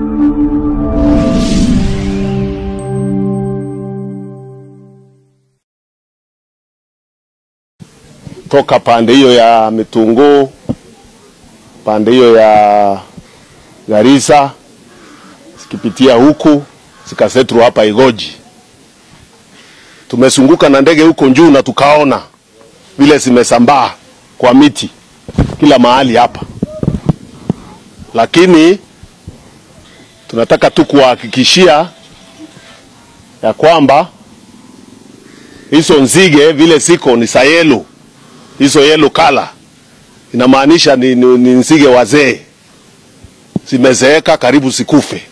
toka pande hiyo ya Mitunguu, pande hiyo ya Garissa, zikipitia huku zikasetru hapa Igoji. Tumesunguka na ndege huko juu na tukaona vile zimesambaa kwa miti kila mahali hapa, lakini tunataka tu kuwahakikishia ya kwamba hizo nzige vile ziko ni sayelo hizo yellow color inamaanisha ni, ni, ni nzige wazee, zimezeeka karibu sikufe.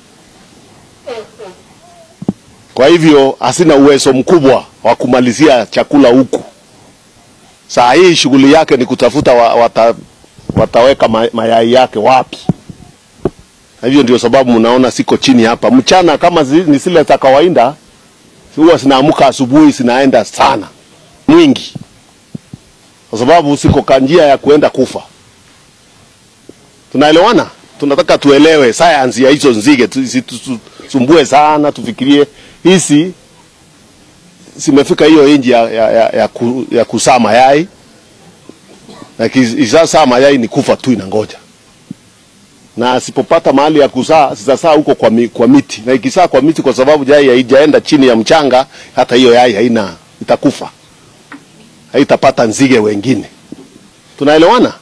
Kwa hivyo hasina uwezo mkubwa wa kumalizia chakula huku. Saa hii shughuli yake ni kutafuta wa, wata, wataweka ma, mayai yake wapi. Na hivyo ndio sababu mnaona siko chini hapa. Mchana kama zi, ni zile za kawaida huwa zinaamka asubuhi zinaenda sana mwingi kwa sababu siko kwa njia ya kuenda kufa. Tunaelewana? Tunataka tuelewe sayansi ya hizo nzige, tusisumbue sana, tufikirie hizi zimefika hiyo inji ya, ya, ya, ya, ku, ya kusaa mayai na ikizaa mayai ni kufa tu, inangoja na asipopata mahali ya kuzaa zitasaa huko kwa, mi, kwa miti na ikisaa kwa miti, kwa sababu yai haijaenda chini ya mchanga, hata hiyo yai haina itakufa haitapata nzige wengine. Tunaelewana?